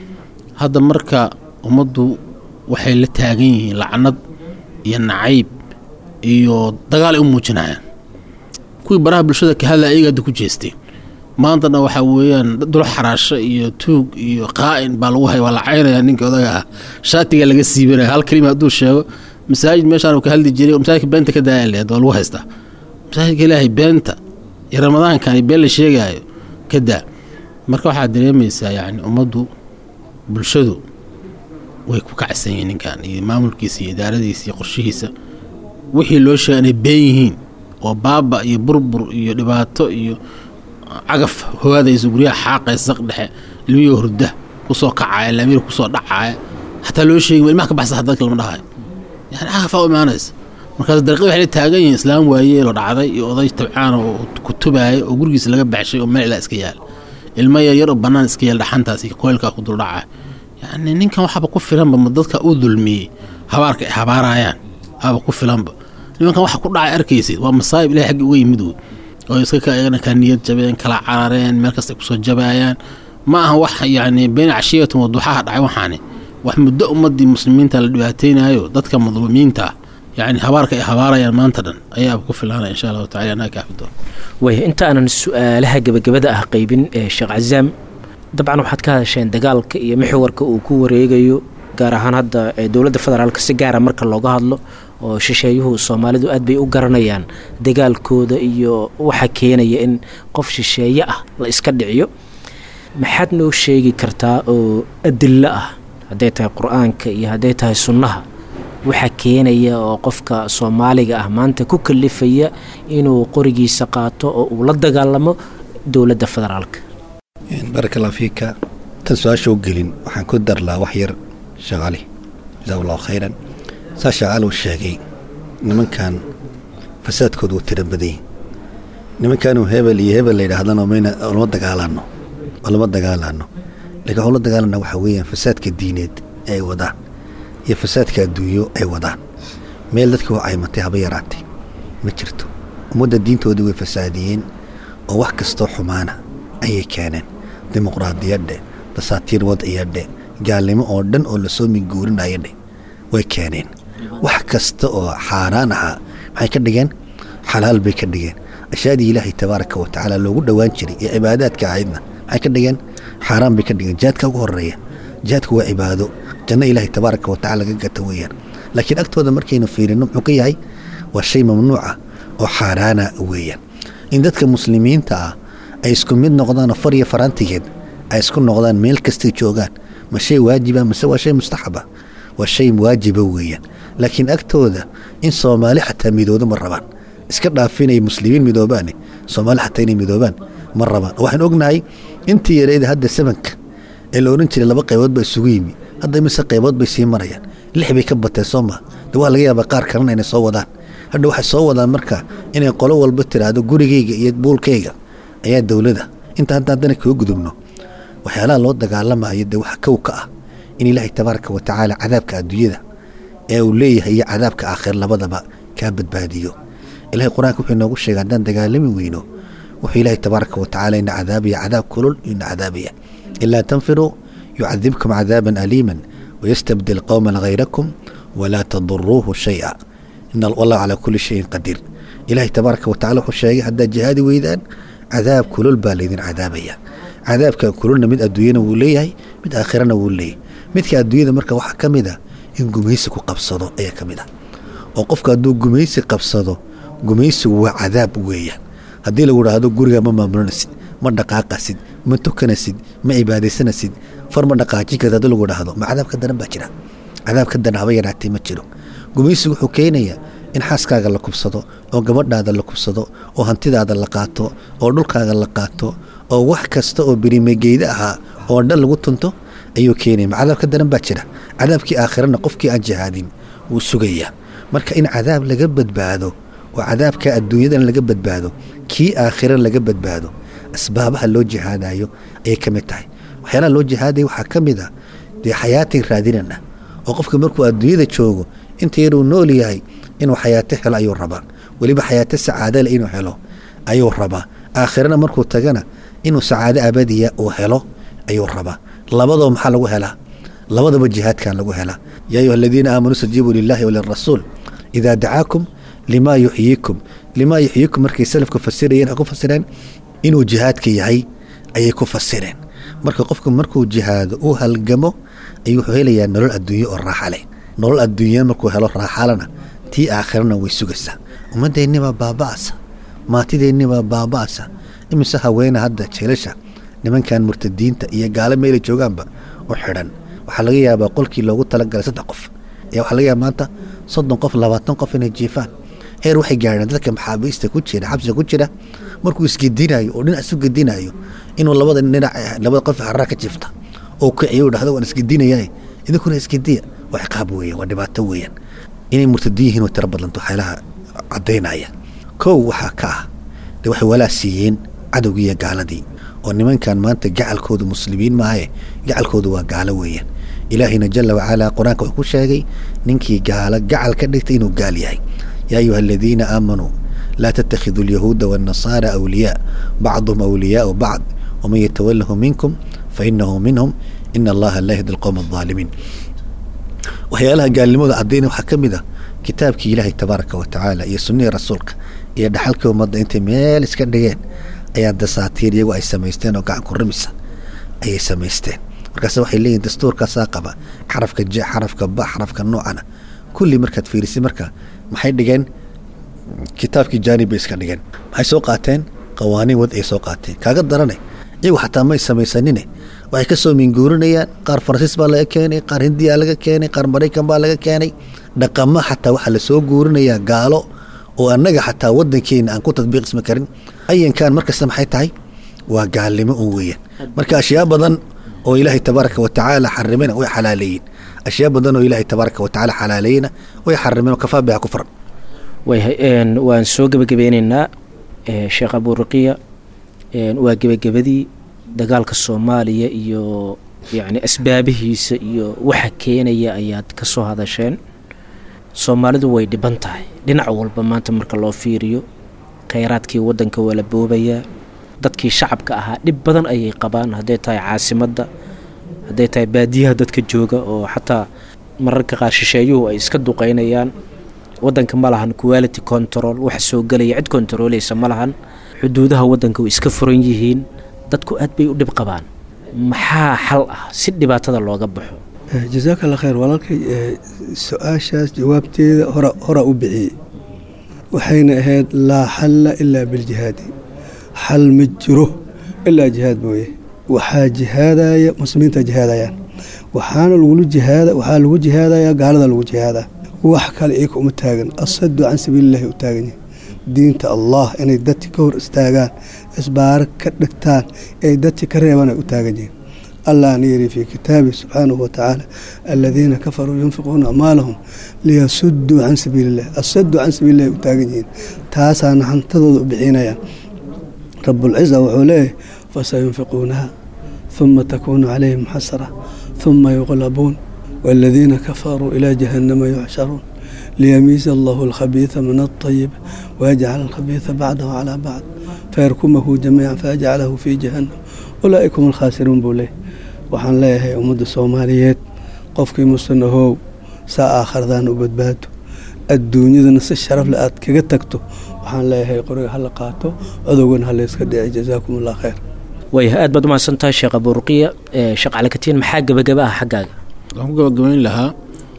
hadda marka ummaddu waxay la taagan yihiin lacnad iyo nacayb iyo dagaal ay u muujinayaan kuwii baraha bulshada ka hadlaya ayaga hadda ku jeesteen maantana waxaa weeyaan dulo xaraasho iyo tuug iyo qaa'in baa lagu hay waa la caynaya ninka odaga ah shaatiga laga siibanaya hal kelima hadduu sheego masaajid meeshaan ka hadli jiray masaajidka beenta ka daaya lehed waa lagu haystaa masaajidka ilaahay beenta iyo ramadaankan iyo been la sheegaayo ka daa marka waxaad dareemaysaa yacni ummaddu bulshadu way ku kacsan yihiin ninkan iyo maamulkiisa iyo idaaradiisa iyo qorshihiisa wixii loo sheegay inay been yihiin oo baaba iyo burbur iyo dhibaato iyo cagaf hogaadaysa guryaha xaaqaysa saq dhexe ilmihii hurda kusoo kacaya laamiir kusoo dhacaya xataa loo sheegi ilmaha ka baxsa dadka lama dhahayo yani cagafaa u imaanaysa markaas dariiqi waxay la taagan yihiin islaam waayeelo dhacday iyo oday tabcaan oo kutubaaya oo gurigiisa laga baxshay oo meel ilaa iska yaala ilmo yaryar oo bannaan iska yaala dhaxantaas iyo koylkaa ku duldhacaya yacni ninkan waxaaba ku filanba ma dadka u dulmiyey habaarka ay habaarayaan aaba ku filanba nimankan waxa ku dhacay arkaysid waa masaayib ilahay xaggi uga yimid wey oo iska kaegana ka niyad jabeen kala carareen meel kasta ay kusoo jabaayaan ma aha wax yacni been cashiyatun waduxaha dhacay waxaani wax muddo ummaddii muslimiinta la dhibaateynayo dadka madluumiinta ah yacni habaarka ay habaarayaan maanta dhan ayaaba ku filaanaya insha allahu tacala anaa kaafi doona waaya inta aanan su-aalaha gebagabada ah qaybin ee sheekh cazaam dabcan waxaad ka hadasheen dagaalka iyo mixwarka uu ku wareegayo gaar ahaan hadda dowladda federaalka si gaara marka looga hadlo oo shisheeyuhu soomaalidu aad bay u garanayaan dagaalkooda iyo waxa keenaya in qof shisheeye ah la iska dhiciyo maxaad noo sheegi kartaa oo adillo ah hadday tahay qur-aanka iyo hadday tahay sunnaha waxa keenaya oo qofka soomaaliga ah maanta ku kalifaya inuu qorigiisa qaato oo uu la dagaalamo dowladda federaalka baaraka allah fiika tan su-aasha u gelin waxaan ku darlaa wax yar sheekh cali jasaak allahu khayran saa sheekh cali uu sheegay nimankan fasaadkooda wuu tira badanyay nimankanuu hebel iyo hebel la yidhaahdana mayna lama dagaalaano oo lama dagaalaano lakiin waxuu la dagaalana waxaa weeyaan fasaadka diineed ee ay wadaan iyo fasaadka adduunyo ay wadaan meel dadkii waa caymatay haba yaraatay ma jirto ummadda diintooda way fasaadiyeen oo wax kastoo xumaana ayay keeneen dimuqraadiyadhe dasaatiir wadciyadhe gaalnimo oo dhan oo lasoo minguurinayadhe way keeneen wax kasta oo xaaraan ahaa maxay ka dhigeen xalaal bay ka dhigeen ashyaadii ilaahay tabaaraka wa tacaala loogu dhowaan jiray ee cibaadaadka ahaydna maxay ka dhigeen xaaraan bay ka dhigeen jihaadka ugu horeeya jihaadku waa cibaado janno ilaahay tabaaraka wa tacala laga gata weeyaan laakiin agtooda markaynu fiirino muxuu ka yahay waa shay mamnuuca oo xaaraana weeyaan in dadka muslimiinta ah ay isku mid noqdaan oo far iyo faraantigeed ay isku noqdaan meel kastay joogaan ma shay waajiba mase waa shay mustaxaba waa shay waajiba weeyaan laakiin agtooda in soomaali xataa midoodo ma rabaan iska dhaafinay muslimiin midoobaane soomaali xataa inay midoobaan ma rabaan waxaan ognahay intii yarayda hadda samanka ee la odhan jiray laba qaybood baa isugu yimi hadda imise qaybood bay sii marayaan lix bay ka bateen soo maa de waa laga yaabaa qaar kalena inay soo wadaan hadha waxay soo wadaan marka inay qolo walba tiraahdo gurigayga iyo buulkayga ayaa dowlada inta hadda haddana kaga gudubno waxyaalaha loo dagaalamayo dee waxa kow ka ah in ilaahay tabaaraka wa tacaala cadaabka adduunyada ee uu leeyahay iyo cadaabka aakhir labadaba kaa badbaadiyo ilahay qur-aanka wuxuu inoogu sheegay haddaan dagaalami weyno wuxuu ilaahay tabaaraka wa tacaala ina cadaabaya cadaab kulul ina cadaabaya ilaa tanfiruu yucadibkum cadaaban aliiman wayastabdil qowman hayrakum walaa taduruuhu shaya ina wallahu calaa kulli shayin qadiir ilaahay tabaaraka wa tacala wuxuu sheegay haddaad jihaadi weydaan cadaab kulul baa laydin cadaabaya cadaabka kululna mid adduunyana wuu leeyahay mid aakhirana wuu leeyahay midka adduunyada marka waxaa ka mid a in gumaysi ku qabsado ayaa ka mid ah oo qofka hadduu gumaysi qabsado gumaysigu waa cadaab weeyaan haddii lagu idhaahdo guriga ma maamulanaysid ma dhaqaaqasid ma tukanasid ma cibaadaysanasid far ma dhaqaajin karta haddii lagu idhaahdo ma cadaab ka daran baa jira cadaab ka daran haba yaraatee ma jiro gumaysigu wuxuu keenayaa in xaaskaaga la kubsado oo gabadhaada la kubsado oo hantidaada la qaato oo dhulkaaga la qaato oo wax kasta oo birimageyda ahaa oo dhan lagu tunto ayuu keenaya ma cadaab ka daran baa jira cadaabkii aakhirana qofkii aan jihaadin wuu sugayaa marka in cadaab laga badbaado oo cadaabka adduunyadan laga badbaado kii aakhira laga badbaado asbaabaha loo jihaadayo ayay ka mid tahay waxyaalaha loo jihaadaya waxaa ka mid a dee xayaatin raadinana oo qofka markuu adduunyada joogo inta yaruu nool yahay inuu xayaato helo ayuu rabaa weliba xayaato sacaadale inuu helo ayuu rabaa aakhirana markuu tagana inuu sacaado abadiya uu helo ayuu rabaa labadoo maxaa lagu helaa labadaba jihaadkan lagu helaa yaa ayuha aladiina aamanuu stajiibuu lilahi walirasuul idaa dacaakum limaa yuxyiikum limaa yuxyiikum markay salafku fasirayeen waxay ku fasireen inuu jihaadka yahay ayay ku fasireen marka qofku markuu jihaado uu halgamo ayuu wuxuu helayaa nolol adduunye oo raaxa leh nolol adduunya markuu helo raaxalana tii aakhirana way sugaysaa ummaddeennibaa baaba'asa maatideennibaa baaba'asa imise haweena hadda jeelasha nimankan murtadiinta iyo gaalo meelay joogaanba u xidhan waxaa laga yaabaa qolkii loogu talagalay saddex qof ayaa waxaa laga yaaba maanta soddon qof labaatan qof inay jiifaan heer waxay gaadheen dadka maxaabiista ku jira xabsiga ku jira markuu isgedinayo oo dhinac isu gedinayo inuu labada dhinac labada qof haraa ka jiifta oo kiciyo dhahdo waan isgedinaya idinkuna isgediya waa ciqaab weeyaan waa dhibaato weeyaan inay murtadiin yihiin way tiro badlanto waxyaalaha caddaynaya kow waxaa ka ah dee waxay walaa siiyeen cadowgii iyo gaaladii oo nimankan maanta gacalkooda muslimiin maahae gacalkooda waa gaalo weeyaan ilaahayna jala wacalaa qur-aanka wuxuu ku sheegay ninkii gaalo gacal ka dhigtay inuu gaal yahay yaa ayuha aladiina aamanuu laa tattakhiduu alyahuuda waannasaara awliyaa bacduhum awliyaau bacd waman yatawalahu minkum fainahu minhum ina allaha laa yahdi alqowma aldaalimiin waxyaalaha gaalnimada caddayna waxaa ka mid ah kitaabkii ilaahay tabaaraka wa tacaala iyo sunnihii rasuulka iyo dhaxalkii ummadda intay meel iska dhigeen ayaa dasaatiir iyagu ay samaysteen oo gacan ku rimisa ayay samaysteen markaase waxay leeyihin dastuurkaasaa qaba xarafka je xarafka ba xarafka noocana kulli markaad fiirisay marka maxay dhigeen kitaabkii jaanib bay iska dhigeen maxay soo qaateen qawaaniin wad ay soo qaateen kaaga darane iyagu xataa may samaysanine waxay ka soo minguurinayaan qaar faransiis baa laga keenay qaar hindiyaa laga keenay qaar maraykan baa laga keenay dhaqamo xataa waxaa lasoo guurinayaa gaalo oo annaga xataa wadankeena aan ku tadbiiqismi karin ayankan markasta maxay tahay waa gaalnimo un weeyaan marka ashyaa badan oo ilaahay tabaaraka wa tacaala xarimena way xalaaleeyiin ashyaa badan oo ilaahay tabaaraka wa tacaala xalaaleeyena way xarimeen oo kafaa biha kufran wayhay waan soo gebagabeyneynaa sheekh abuuraqiya waa gebagabadii dagaalka soomaaliya iyo yacni asbaabihiisa iyo waxa keenaya ayaad ka soo hadasheen soomaalidu way dhiban tahay dhinac walba maanta marka loo fiiriyo khayraadkii waddanka waa la boobayaa dadkii shacabka ahaa dhib badan ayay qabaan hadday tahay caasimadda hadday tahay baadiyaha dadka jooga oo xataa mararka qaar shisheeyuhu ay iska duqaynayaan waddanka ma lahan quality control wax soo gelaya cid kontarooleysa ma lahan xuduudaha waddanka way iska furan yihiin dadku aad bay u dhib qabaan maxaa xal ah si dhibaatada looga baxo jasaaka alla khayr walaalkay su-aashaas jawaabteeda hora hora u bixiyey waxayna ahayd laa xalla ilaa biljihaadi xal ma jiro ilaa jihaad mooye waxaa jihaadaya muslimiinta jihaadayaan waxaana lagula jihaada waxaa lagu jihaadayaa gaalada lagu jihaadaa wax kale iyaka uma taagan asadu can sabiilillahi u taagan yahay diinta allah inay dadki ka hor istaagaan isbaaro ka dhigtaan ay dadki ka reebaan ay u taagan yihiin allahna yiri fii kitaabi subxaanahu watacaala aladiina kafaruu yunfiquuna amwaalahum liyasuduu can sabiilillahi asadu can sabiilillahi u taagan yihiin taasaana hantadooda u bixinayaan rabulciza wuxuu leeyahay fasayunfiquunaha ثuma takuunu calayhim xasra ثuma yuqlabuun wاladiina kafaruu ilaa jahannama yuxsharuun liyamiiza allahu alkhabiida min aلطayib wayajcal alkhabiida bacdahu calaa bacd fayarkumahu jamiica fayajcalahu fii jahannam ulaa'ika hum alkhaasiruun buu leeyahy waxaan leeyahay ummadda soomaaliyeed qofkii musanahow saa aakhiradaan u badbaado adduunyadana si sharaf le aad kaga tagto waxaan leeyahay qoriga hala qaato adowgana halayska dhici jazaakum allah khayr waaya aad baad u mahadsantahay sheekh abuurqiya sheekh calikatiin maxaa gebagaba ah xaggaaga waxaan ku gabagabayn lahaa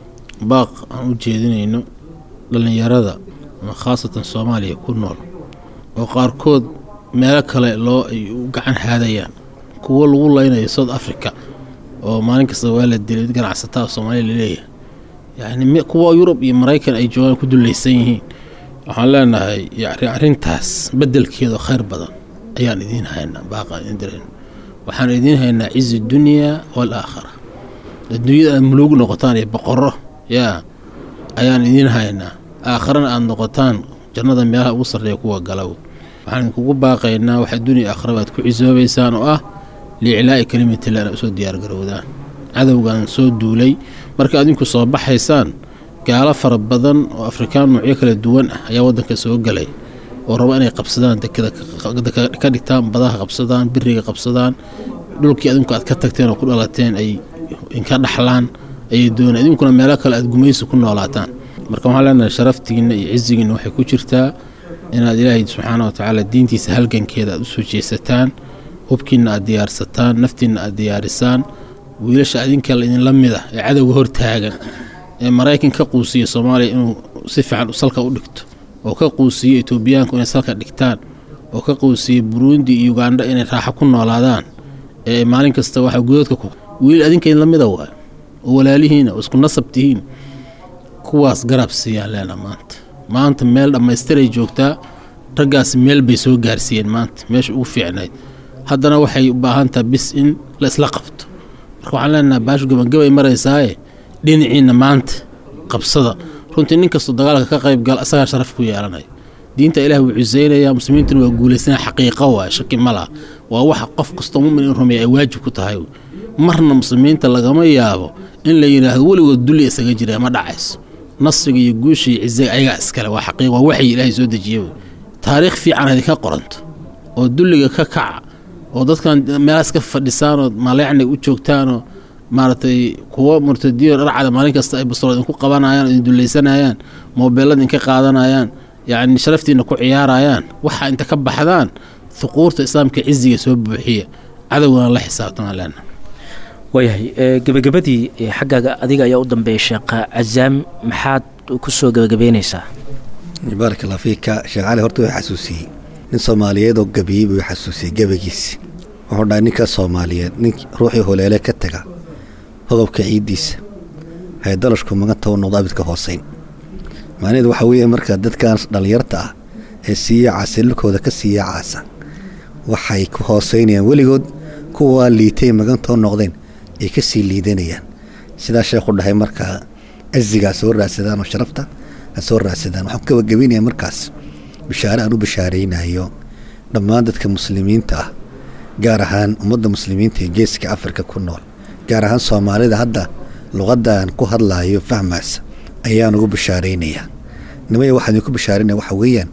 baaq aan u jeedinayno dhallinyarada ama khaasatan soomaaliya ku nool oo qaarkood meelo kale loo ay u gacan haadayaan kuwo lagu laynayo south africa oo maalin kasta waa la dilay ganacsataa soomaaliya laleeyahay yacni kuwa yurub iyo maraykan ay joogaan ku dulaysan yihiin waxaan leenahay yani arrintaas beddelkeeda khayr badan ayaan idiin haynaa baaqaan idiin dirayna waxaan idiin haynaa cizi dunyaa waalaakhira adduunyada aad muluug noqotaan iyo boqorro yaa ayaan idiin haynaa aakharana aada noqotaan jannada meelaha ugu sarreeya kuwa galaw waxaan idinkugu baaqaynaa wax adduuniya aakhira baad ku cisoobaysaan oo ah liiclaa'i kelimatillah inaad usoo diyaargarowdaan cadowgan soo duulay marka adinku soo baxaysaan gaalo fara badan oo afrikaan noocyo kala duwan ah ayaa waddanka soo galay oo raba inay qabsadaan dekada ka dhigtaan badaha qabsadaan biriga qabsadaan dhulkii adinku aad ka tagteen oo ku dhalateen ay inka dhaxlaan ayay doonaan idinkuna meelo kale aad gumaysi ku noolaataan marka waxaan leenahay sharaftiinna iyo cizigiinna waxay ku jirtaa inaad ilaahay subxaana wa tacaala diintiisa halgankeeda aad u soo jeesataan hubkiinna aad diyaarsataan naftiinna aad diyaarisaan wiilasha adinka idinla mid ah ee cadowga hor taagan ee maraykan ka quusiya soomaaliya inuu si fiican salka u dhigto oo ka quusiya etoobiyaanku inay salka dhigtaan oo ka quusiya buruundi iyo ugandha inay raaxo ku noolaadaan ee maalin kasta waxaa gudoodka ku wiil adinka idinla mida waay oo walaalihiina oo isku nasab tihiin kuwaas garab siiyaan leena maanta maanta meel dhammaystiray joogtaa raggaasi meel bay soo gaarsiiyeen maanta meesha ugu fiicnayd haddana waxay u baahan taha bis in la isla qabto marka waxaan leenaha baashu gabangabay maraysaaye dhinaciinna maanta qabsada runtii nin kastoo dagaalka ka qayb gal asagaa sharaf ku yeelanaya diinta ilaah wuu cuseynayaa muslimiintuna waa guulaysanaya xaqiiqo waay shaki ma laha waa waxa qof kastoo mumin in rumeeya ay waajib ku tahay marna muslimiinta lagama yaabo in la yidhaahdo weligood dulli isaga jira ma dhacayso nasriga iyo guusha iyo cizaga ayagaa iskale waa xaqiiq waa waxyi ilaahay soo dejiye wey taariikh fiican idinka qoranto oo dulliga ka kaca oo dadkan meelahaas ka fadhisaanoo maleecnay u joogtaanoo maaragtay kuwo murtadiyo dharcada maalin kasta ay bastoolad idinku qabanayaan idin dullaysanayaan moobeelada idinka qaadanayaan yacni sharaftiina ku ciyaarayaan waxaa inta ka baxdaan huquurta islaamka ciziga soo buuxiya cadowgana la xisaabtamaan leena waayahay gebagabadii xaggaaga adiga ayaa u dambeeya sheekha cazaam maxaad ku soo gebagabeynaysaa baarak allah fiika sheekh cali horta way xasuusiyey nin soomaaliyeed oo gabiyey buu xasuusiyey gebagiisi wuxuu dhahay ninka soomaaliyeed nin ruuxii holeele ka taga hodobka ciiddiisa haydalashku maganta u noqdo abidka hooseyn macnaheedu waxaa weeye marka dadkan dhallinyarta ah ee siiya caasa lulkooda ka siiya caasa waxay ku hooseynayaan weligood kuwaa liitay magantoo noqdeen ay ka sii liidanayaan sidaa sheekhu dhahay markaa ciziga ha soo raadsadaan oo sharafta ha soo raadsadaan waxaan ku gabagabeynaya markaas bishaare aan u bishaaraynayo dhammaan dadka muslimiinta ah gaar ahaan ummadda muslimiinta ee geeska afrika ku nool gaar ahaan soomaalida hadda luqadaan ku hadlaayo fahmaasa ayaan ugu bishaaraynayaa nimaya waxaan idinku bishaarinaya waxa weeyaan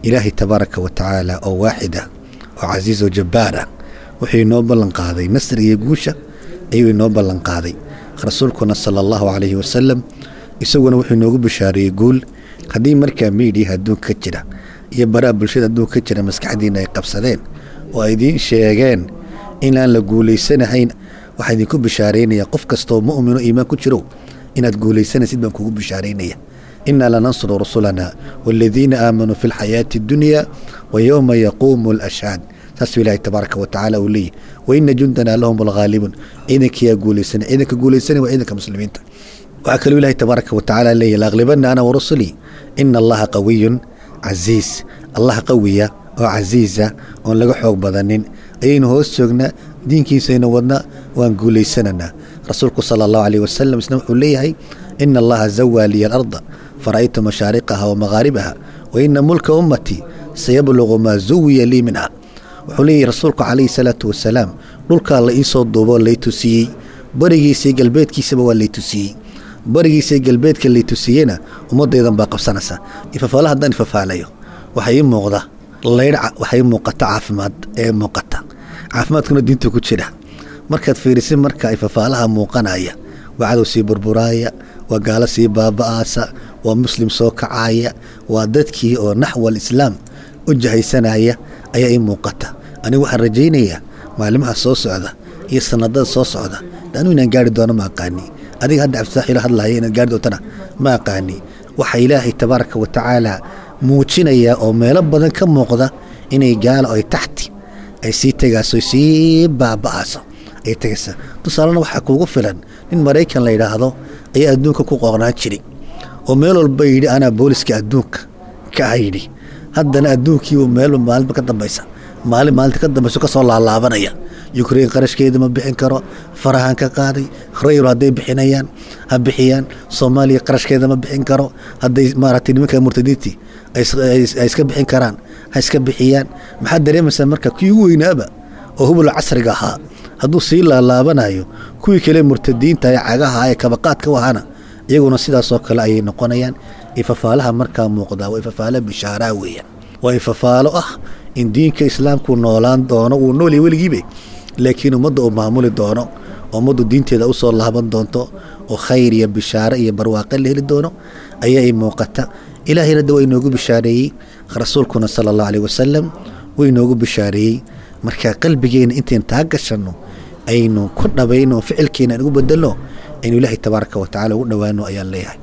ilaahay tabaaraka wa tacaala oo waaxid ah oo casiiz oo jabbaar ah wuxuu inoo ballan qaaday nasr iyo guusha ayuu inoo ballan qaaday rasuulkuna sala allahu calayhi wasalam isaguna wuxuu inoogu bishaareeyey guul haddii markaa miidiyaha adduunka ka jira iyo baraha bulshada adduunka ka jira maskaxdiina ay qabsadeen oo ay idiin sheegeen inaan la guulaysanahayn waxaa idinku bishaaraynaya qof kastoo mu'mino iimaan ku jiro inaad guulaysanaysid baan kugu bishaaraynaya inaa lanansuru rusulana waaladiina aamanuu fi lxayaati addunya wa yowma yaquumu alashhaad saasuu ilaahay tabaaraka wa tacaala uu leeyahy wa ina jundanaa lahum alghaalibuun ciidankiyaa guulaysanay ciidanka guulaysanay waa ciidanka muslimiinta waxaa kaluu ilaahay tabaaraka wa tacaala leeyahy laaglibana ana warusulii ina allaha qawiyun casiis allah qawiya oo casiisa oon laga xoog badanin ayaynu hoos joognaa diinkiisayna wadna waan guulaysananaa rasuulku sala allahu calayh wasalam isna wuxuu leeyahay ina allaha zawaa liya alarda fara'aytu mashaariqaha wa maghaaribaha wa ina mulka ummatii sayabluqu maa zuwiya lii minha wuxuu leeyahay rasuulku calayhi salaatu wasalaam dhulkaa la iisoo duuboo lay tusiyey barigiisii galbeedkiisaba waa lay tusiyey barigiisii galbeedka lay tusiyeyna ummadaydan baa qabsanaysa ifafaala haddaan ifafaalayo waxaa ii muuqda laydhaca waxay muuqata caafimaad ee muuqata caafimaadkuna diinta ku jira markaad fiirisid marka ifafaalaha muuqanaya waa cadow sii burburaaya waa gaalo sii baaba'aasa waa muslim soo kacaaya waa dadkii oo naxwal islaam u jahaysanaya ayaa ii muuqata anigu waxaan rajaynayaa maalimaha soo socda iyo sanadada soo socda anu inaan gaari doono ma aqaani adiga hadda cabdisaaxilo hadlaya inaad gaari doontana ma aqaani waxaa ilaahay tabaaraka wa tacaala muujinayaa oo meelo badan ka muuqda inay gaalo ay taxti ay sii tegaaso sii baaba'aaso ay tegaysa tusaalena waxaa kuugu filan nin maraykan la yidhaahdo ayaa adduunka ku qooqnaan jiray oo meel walba yidhi anaa booliska adduunka ka ah yidhi haddana adduunkiibu meel maalinba ka dambaysa maalin maalinta ka dambayso ka soo laalaabanaya yukrain qarashkeeda ma bixin karo farahan ka qaaday rayro hadday bixinayaan ha bixiyaan soomaaliya qarashkeeda ma bixin karo hadday maaragtay nimanka murtadiintii ay iska bixin karaan ha iska bixiyaan maxaad dareemaysaa marka kii ugu weynaaba oo hubul casriga ahaa hadduu sii laalaabanayo kuwii kale murtadiinta ee cagaha ee kabaqaadka u ahana iyaguna sidaasoo kale ayay noqonayaan ifafaalaha markaa muuqdaa waa ifafaalo bishaaraa weeyaan waa ifafaalo ah in diinka islaamku noolaan doono wuu noolya weligiibe laakiin ummadda uu maamuli doono ummaddu diinteeda usoo laaban doonto oo khayr iyo bishaare iyo barwaaqe la heli doono ayaa i muuqata ilaahayna de waa inoogu bishaareeyey rasuulkuna sala allahu aleyh wasalam wuu inoogu bishaareeyey marka qalbigeena intayn taa gashanno aynu ku dhabayno ficilkeena aan ugu bedelno aynu ilaahay tabaaraka wa tacala ugu dhowaano ayaan leeyahay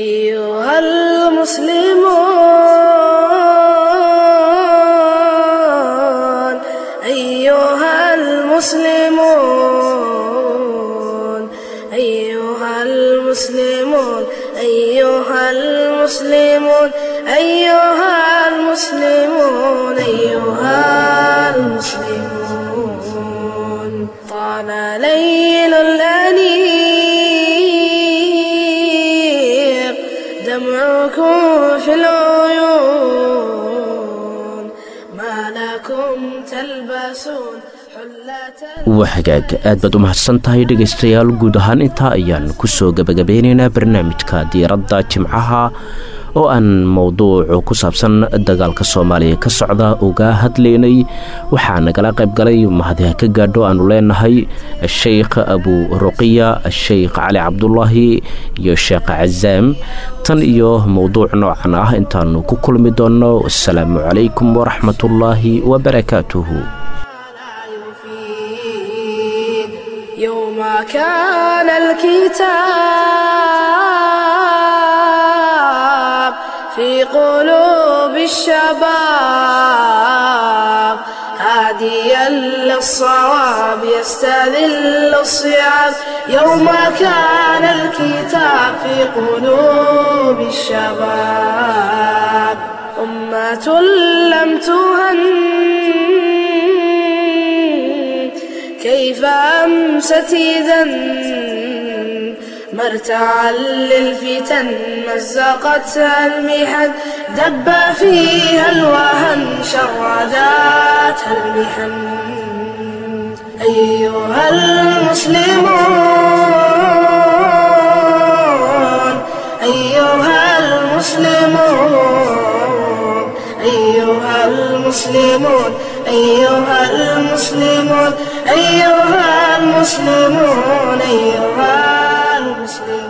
أيها المسلمون أيها المسلمون أيها المسلمون أيها المسلمون أيها المسلمون أيها المسلمون طال ليل الأنيق دمعكم في العيون ما لكم تلبسون حلة waa hagaag aad baad u mahadsan tahay dhegaystayaal guud ahaan intaa ayaan ku soo gebagabeynaynaa barnaamijka diiradda jimcaha oo aan mowduucu ku saabsan dagaalka soomaaliya ka socda uga hadlaynay waxaa nagala qayb galay mahadiha ka gaadho aanu leenahay sheikh abu ruqiya sheikh cali cabdulaahi iyo sheekh cazaam tan iyo mowduuc noocan ah intaanu ku kulmi doonno wasalaamu calaykum waraxmatullaahi wabarakaatuhu يفيد يوم كان الكتاب في قلوب الشباب هاديا للصواب يستذل الصيام يوم كان الكتاب في قلوب الشباب أمة لم تهن كيف أمست إذا مرتعا للفتن مزقتها المحن دب فيها الوهن شرداتها المحن أيها المسلمون أيها المسلمون أيها أيها المسلمون أيها المسلمون أيها المسلمون أيها المسلمون